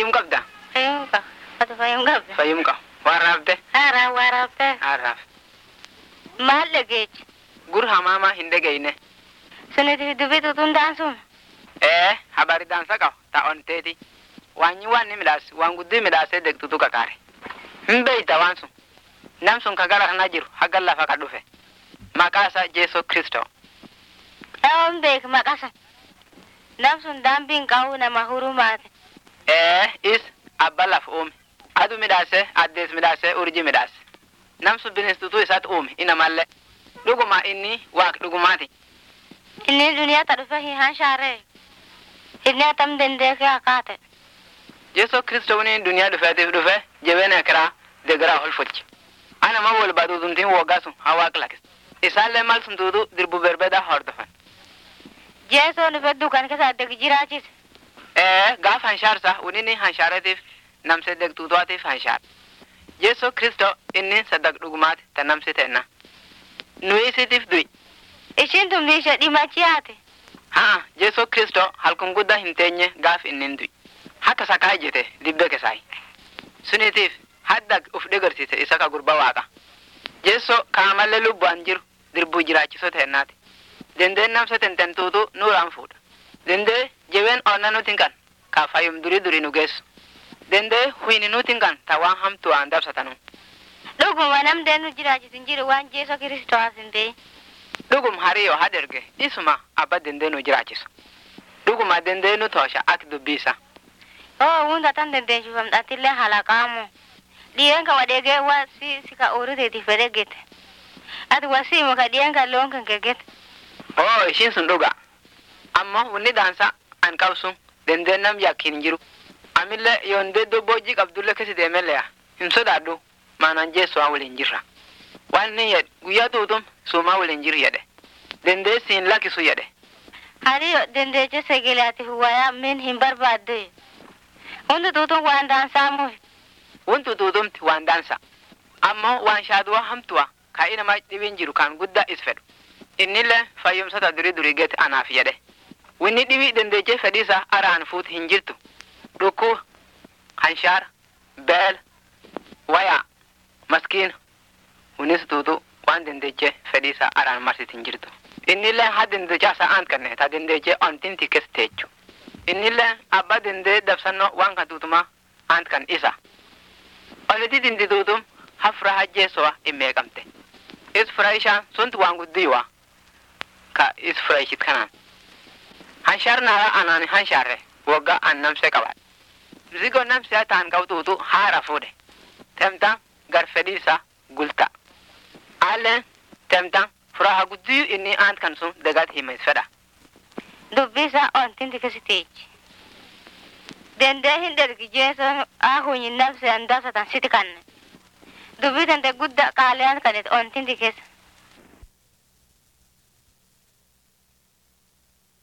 fayyum qabda Fayyum qaba. Ati fayyum qabda. fayyum qaba waan raafte Haaraa waa raaftee. haan raaf Maal dhageechi? gur hamaamaa hin dhageyne Suniti dubbii tutundaan sun. ee habari daansa qaba ta onteeti waanyi waan ni midhaas waan guddii midhaasee degtutu kakaare hin beeyta waan sun nam sun ka gara kana jiru haga lafa ka dhufe maqaa isaa jeeso kristo Dhawoon beek maqasa. Nam sun daambiin qabu nama hurumaate. ee is abba laf uume adu midhaase addees midhaase urji midhaase nam sun bineensituu isaat uume inamallee dhuguma inni waaq dhugumaati Inni duniyaa ta dhufe hin hanshaaree. Inni atam dandeekee akaate. jeeso kristo wani duniyaa dhufeetiif dhufe jabeena kiraa degeraa holfolchi ana ma wol baduutumtiin woggaa sun haa waaq lakis isaallee mal sun tuutu dirbu berbedaa hordofan Jeesoo dhufe dukan keessa addegi jiraachise. ee gaaf hanshaarsa unini hanshaareetiif namse degtuutuwaatiif hanshaar jeeso kristo inni sadak dhugumaati ta namsi tenna nu isitiif du'i Ishiin tun biisha dhimachi haate. haa jeeso kristo halkun guddaa hin teenye gaaf innin du'i haka sakaa ijjete dibbe kesaayi sunitiif hadda uf dhegarsiise isa ka gurba waaqa jeeso kaamallee lubbu'an jiru dirbuu jiraachiso teennaati dendeen namsa tententuutu nuuraan fuudha dendee jebeen onna nutin kan ka fayyum durii durii nu geessu dendee huyni nutin kan ta waan hamtuu aan dabsatanu Dhuguma namdeen nu jiraachisin jiru waan Jeesoo Kiristoo asin ta'e. dhugum hariyo haderge isuma abba dendee nu jiraachisu dhuguma dendee nu toosha ak dubbiisa Oo hunda tan dandeechifamdhatillee halaqaamu. Dhiireen ka wadheegee waa si si ka uuruteeti fedhe gete. Ati wasiimu ka dhiireen ka loon kan gegete. oo ishiin sun dhuga ammoo wunni daansa an qabsu dendeen nam yakkin hin jiru amillee yoondee dobbojii qabdulle kesi deemelleya hin sodaadhu maanaan jeessuwaa waliin jirra waan inni jedhe guyyaa tuutum suumaa waliin jiru jedhe dendee siin lakkisu jedhe Hariyo dandeeche segelaatiif wayaa min hin barbaadde. Hundi tuutun waan daansamuuf. wuntu tuutumti waan daansa ammoo waan shaaduwa hamtuwa ka inama dhibiin jiru kan guddaa is fedhu innillee fayyumsota durii durii geete anaaf jedhe winni dhibii dandeechee fedhiisa araan fuut hin jirtu dhukkuu hanshaar beel wayaa maskiin winnis tuutu waan dandeechee fedhiisa araan marsit hin jirtu innillee ha dandeechaa sa'aan kanne ta dandeechee ontin tikkes teechu innillee abba dandee dabsannoo waan kan tuutumaa aant kan isa oliti dindituutum hafra hajjeesowa immeeqamte is furaishaan sunti waan guddiyuwa ka is furaishit kanaan hanshaar naara anaani hanshaarre wogga an namse qaba zigo namsea taan qabxuutu haara fuudhe temtan gar fedhiisa gulta alleen temtan furaha guddiyu inni aant kan sun degat himes fedha Dubbisa ontinti kesiteechi. Dandee hin dergi Jeesoo ahunyi nafse andasatan siti kanne. Dubbii tante gudda qaaliyaan kanet ontinti keessa.